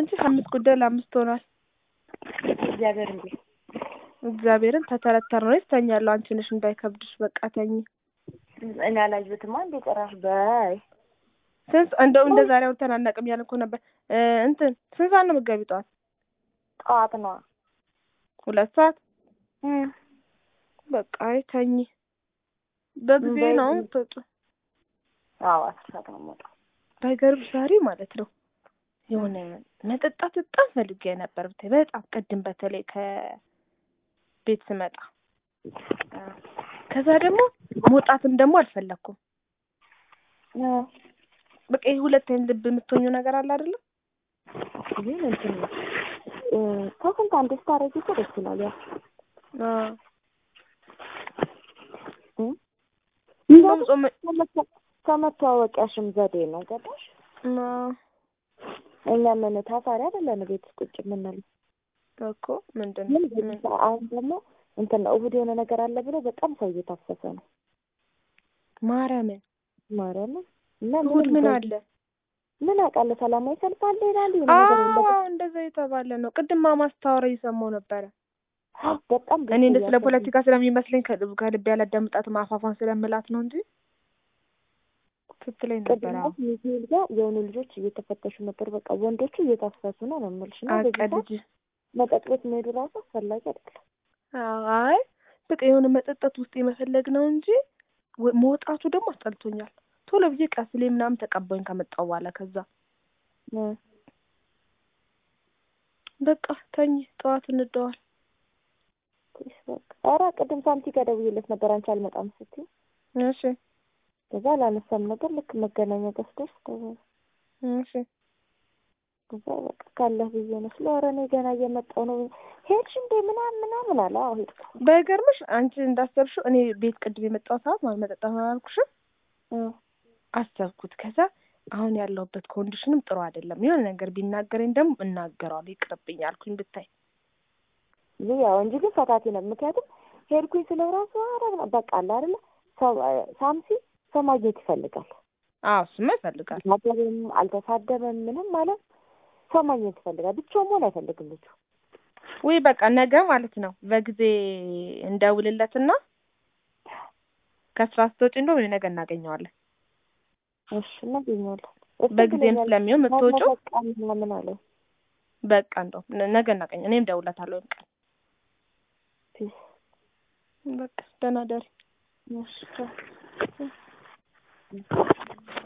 አንቺ አምስት ጉዳይ ለአምስት ሆኗል። እግዚአብሔር እንዴ እግዚአብሔርን ተተረተር ነው ይስተኛለሁ። አንቺ ነሽ እንዳይከብድሽ። በቃ ተኝ። እኔ አላየሁትማ እንዴ ጭራሽ በይ ስንት እንደው እንደ ዛሬ አውርተን አናውቅም ያልን እኮ ነበር። እ እንትን ስንት ሰዓት ነው የምትገቢው? ጠዋት ጠዋት ነዋ ሁለት ሰዓት እም በቃ አይ ተኝ። በጊዜ በይ- ነው የምትወጪው። አዎ አስር ሰዓት ነው የምወጣው ባይገርምሽ ዛሬ ማለት ነው የሆነ መጠጣት በጣም ፈልጌ ነበር ብታይ በጣም ቅድም በተለይ ከቤት ስመጣ ከዛ ደግሞ መውጣትም ደግሞ አልፈለኩም። እ በቃ ይሄ ሁለት አይነት ልብ የምትሆኙ ነገር አለ አይደለም? ግን እንትን ነው እ ከስንት አንዴ ስታረጊ እኮ ደስ ይላል ያው አዎ እ እንደውም ጾም ከመተ- ከመተዋወቂያሽም ዘዴ ነው ገባሽ? አዎ እኛ ምን ታሳሪ አይደለን ቤት ውስጥ ቁጭ የምንለው እኮ ምንድን ግን ነው በዚህ ምን- ሰዓት አሁን ደግሞ እንትን ነው እሑድ የሆነ ነገር አለ ብሎ በጣም ሰው እየታፈሰ ነው ማርያምን ማርያምን እና እሑድ ምን በ- አለ? ምን አውቃለሁ ሰላማዊ ሰልፍ አለ ይላሉ የሆነ ነገር አዎ የለም እንደዛ የተባለ ነው። ቅድም ማማ ስታወራ እየሰማሁ ነበረ። በጣም ብዙ እኔ እንደ ስለ እያሰቡ- ፖለቲካ ስለሚመስለኝ ከልብ ከልብ ያላዳምጣትም አፋፋን ስለምላት ነው እንጂ ስትለኝ ነበረ። ቅድም ሚካኤል ጋር የሆኑ ልጆች እየተፈተሹ ነበር። በቃ ወንዶቹ እየታፈሱ ነው ነው የምልሽ። እና በዚህ ሰዓት አቀልጅ መጠጥ ቤት መሄዱ ራሱ አስፈላጊ አይደለም። አይ በቃ የሆነ መጠጣት ውስጥ የመፈለግ ነው እንጂ ወ- መውጣቱ ደግሞ አስጠልቶኛል። ቶሎ ብዬ ቀስሌ ምናምን ተቀባኝ ከመጣሁ በኋላ ከዛ እ በቃ ተኝ፣ ጠዋት እንደዋል። እሺ በቃ ኧረ ቅድም ሳንቲ ጋር ደውዬለት ነበር አንቺ አልመጣም ስትይ እሺ ከዛ አላነሳም ነበር። ልክ መገናኛ ጋር ስደርስ ደወለ። እሺ ከዛ በቃ ካለህ ብዬ ነው ስለ ኧረ እኔ ገና እየመጣሁ ነው ሄድሽ እንዴ ምናምን ምናምን አለ። አዎ ሄድኩ። ባይገርምሽ አንቺ እንዳሰብሽው እኔ ቤት ቅድም የመጣው ሰዓት ማለት መጠጣት አላልኩሽም? እ አሰብኩት። ከዛ አሁን ያለሁበት ኮንዲሽንም ጥሩ አይደለም። የሆነ ነገር ቢናገረኝ ደግሞ እናገረዋለሁ። ይቅርብኝ አልኩኝ ብታይ ይህ ያው እንጂ ግን ፈታቴ ነው። ምክንያቱም ሄድኩኝ ስለው ራሱ ኧረ በቃ አለ አይደለ ሰው ሳምሲ ሰው ማግኘት ይፈልጋል። አዎ እሱማ ይፈልጋል። ተሳደበም አልተሳደበም ምንም ማለት ሰው ማግኘት ይፈልጋል። ብቻውን መሆን አይፈልግም ልጁ። ወይ በቃ ነገ ማለት ነው በጊዜ እንደውልለትና ከስራ ስትወጪ እንደውም እኔ ነገ እናገኘዋለን። እሺ እናገኘዋለን። እሱ በጊዜም ብሎኛል። ስለሚሆን የምትወጪው በቃ ምናምን አለኝ። በቃ እንደውም ነ- ነገ እናገኘ እኔም ደውለታለሁ። ወይም ቀን ፒስ በቃ ደህና ደሪ እሺ